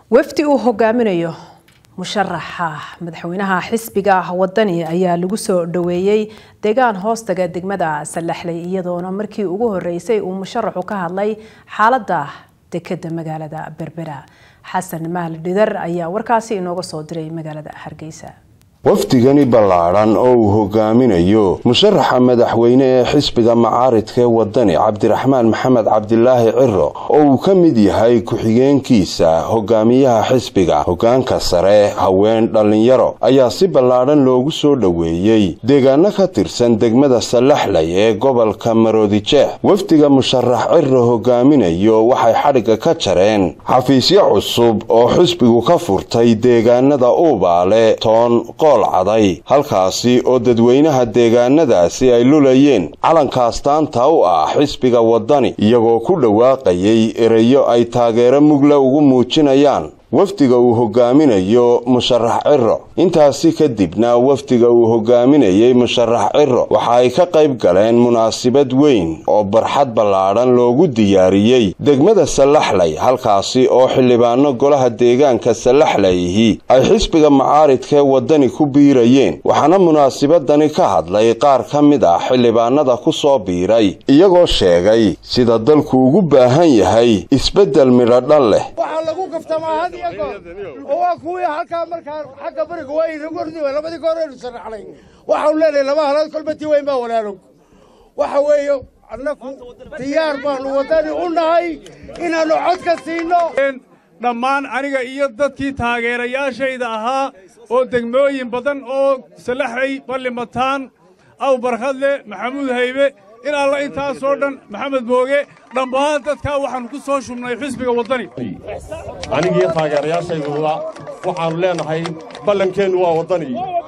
wafdi uu hogaaminayo musharaxa madaxweynaha xisbiga wadani ayaa lagu soo dhaweeyey deegaan hoostaga degmada salaxley iyadoona markii ugu horeysay uu musharaxu ka hadlay xaalada dekeda magaalada berbera xasan mahal dhidar ayaa warkaasi inooga soo diray magaalada hargeysa wafdigani ballaadhan oo uu hogaaminayo musharaxa madaxweyne ee xisbiga macaaridka ee wadani cabdiraxmaan maxamed cabdilaahi ciro oo uu ka mid yahay ku-xigeenkiisa hogaamiyaha xisbiga hogaanka sare haween dhallinyaro ayaa si ballaadhan loogu soo dhoweeyey deegaano ka tirsan degmada salaxley ee gobolka maroodijeex wafdiga musharax ciro hogaaminayo waxay xadhigga ka jareen xafiisyo cusub oo xisbigu ka furtay deegaanada uubaale toon caday halkaasi oo dadweynaha deegaanadaasi ay lulayeen calanka astaanta u ah xisbiga wadani iyagoo ku dhawaaqayay ereyo ay taageero mugle ugu muujinayaan wafdiga uu hogaaminayo musharax ciro intaasi kadibna wafdiga uu hogaaminayey musharax ciro waxa ay ka qayb galeen munaasabad weyn oo barxad ballaadhan loogu diyaariyey degmada salaxley halkaasi oo xildhibaano golaha deegaanka salaxleyhi ay xisbiga macaaridkaee wadani ku biirayeen waxaana munaasabadani ka hadlay qaar ka mid ah xildhibaanada ku soo biiray iyagoo sheegay sida dalku ugu baahan yahay isbeddel midhodhan leh oo waa kuwii halkaa markaa xagga bariga waa inagordi labadii goor aynu sharaxnay waxaanu leenahay laba halaad kolbatii weyn baa walaalog waxa weeye annaku diyaar baanu waddani u nahay inaannu codka siinno dhammaan aniga iyo dadkii taageerayaashayda ahaa oo degmooyin badan oo salaxay ballimataan aw barkhadle maxamuud haybe in alla intaasoo dhan maxamed mooge dhammaan dadkaa waxaannu ku soo shubnay xisbiga waddani anigiiyo taageerayaashayduda waxaannu leennahay ballankeennu waa waddani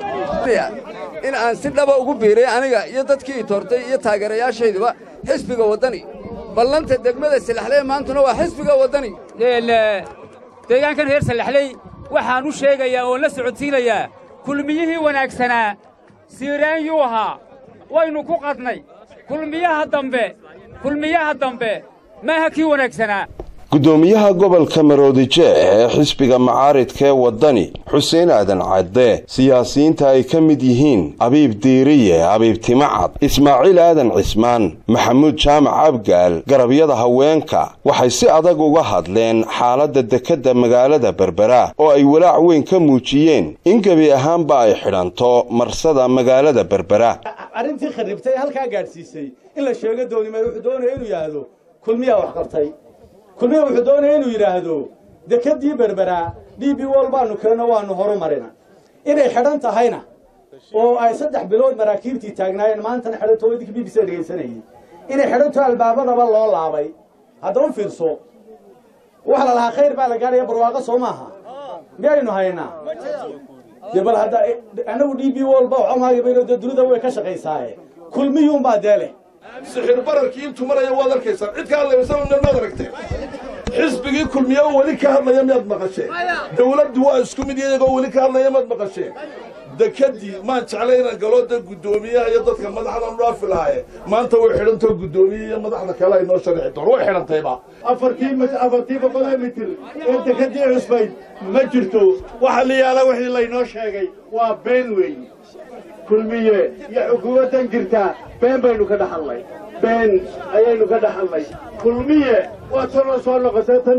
in aan si dhaba ugu biiray aniga iyo dadkii i toortay iyo taageerayaashayduba xisbiga waddani ballanta degmada salaxley maantuna waa xisbiga waddani deegaankan reer salaxley waxaan u sheegayaa oon la socodsiinayaa kulmiyihii wanaagsanaa siiraan yuu ahaa waynu ku qadnay kulmiyaha dambe kulmiyaha dambe maaha kii wanaagsanaa gudoomiyaha gobolka maroodijeex ee xisbiga macaaridka ee wadani xuseen aadan cadde siyaasiyiinta ay ka mid yihiin abiib diiriye abiib timacad ismaaciil aadan cismaan maxamuud jaamac abgaal garabyada haweenka waxay si adag uga hadleen xaaladda dekedda magaalada berbera oo ay walaac weyn ka muujiyeen in gebi ahaanba ay xidhanto marsada magaalada berbera arrintii kharribtay halkaa gaadhsiisay in la sheego doonimay wuxuu doonaya inuu yidhaahdo kulmiyaa wax qabtay kulmiya wuxuu doonaya inuu yidhaahdo dekeddii berberaa d b wol baannu keenno waannu horu marina inay xidhan tahayna oo ay saddex bilood maraakiibtii taagnaayeen maantana xidhanto wadinka b b c dhegaysanayay inay xidhanto albaabadaba loo laabay hadda u fiirso waxa la lahaa khayr baa la gaadhaya barwaaqo soo maaha miyaynu haynaa dee bal hadda annagu d b wol ba waxamaagabayno dee dunida way ka shaqaysaaye kulmiyuunbaa dee leh sixir bararkii intuu maraya waad arkaysaan cid ka hadlaysan maad aragteen xisbigii kulmiya oo weli ka hadlaya miyaad maqasheen dawladdu waa isku mid iyagoo weli ka hadlaya maad maqasheen dekadii maan jeclay inaan galo da guddoomiyaha iyo dadka madaxdan dhaafi lahaaye maanta way xidhantao guddoomiye iyo madaxda kale ay noo sharixi doon way xidhantayba afartii afartii boqoloo mitir ee dekadii cusbayd ma jirto waxa la yaala wixii laynoo sheegay waa been weey kulmiye iyo xukuumaddan jirtaa been baynu ka dhaxalnay been ayaynu ka dhaxalnay kulmiye waa tanoo soo noqotay tan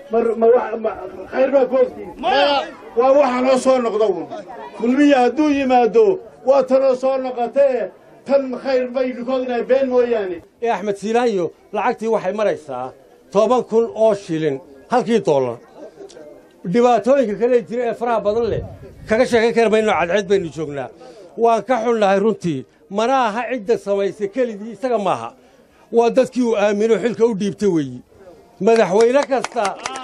khayr baa ku ogtiin waa waxa noo soo noqda un kulmiye hadduu yimaado waa tanoo soo noqotee tan khayr baynu ka ognahay been mooyaane ee axmed siilaayo lacagtii waxay maraysaa toban kun oo shilin halkii dollar dhibaatooyinka kale jira ee faraha badan leh kaga sheekayn kari mayno cadceed baynu joognaa waan ka xunnahay runtii mana aha cidda samaysay kelidii isaga maaha waa dadkii uu aamino xilka u dhiibta weeyi madaxweyne kasta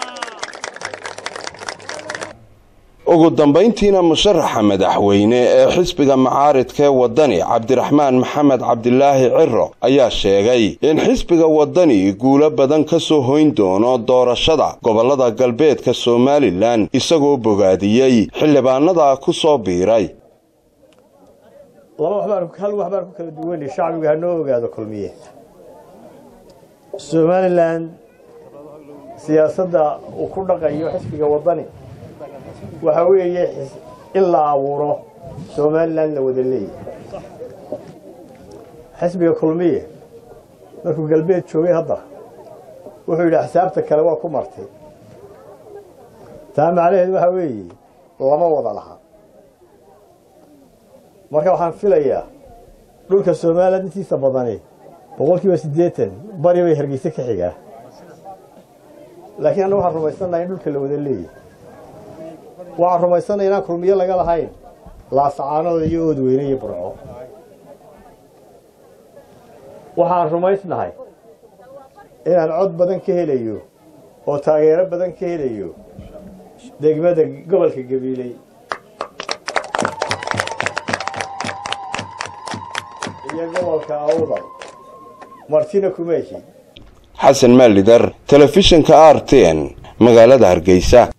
ugu dambayntiina musharaxa madaxweyne ee xisbiga macaaridka ee wadani cabdiraxmaan maxamed cabdilaahi ciro ayaa sheegay in xisbiga wadani guulo badan ka soo hoyn doono doorashada gobollada galbeedka somalilan isagoo bogaadiyey xildhibaanada ku soo biiray laba waxbaan hal wax baan ku kala duwanay shacbiga hanoo ogaado kulmiye somalilan siyaasadda uu ku dhaqayo xisbiga waddani waxaa weeye in la abuuro somalilan la wada leeyahay xisbiga kulmiye markuu galbeed joogay hadda wuxuu yidhi axsaabta kale waa ku martay taa macnaheed waxaa weeye lama wada laha marka waxaan filayaa dhulka somalilan intiisa badani boqol kiiba siddeetan bari bay hargeyse ka xigaa laakiin anna waxaan rumaysannaha in dhulka la wada leeyahay waxaan rumaysanaya inaan kulmiyo laga lahayn laasacaanooda iyo oodweyne iyo burco waxaan rumaysnahay inaan cod badan ka helayo oo taageero badan ka helayo degmada gobolka gabiiley iyo gobolka awdal martina kumeeshi xasan maalidar telefishinka r t n magaalada hargeysa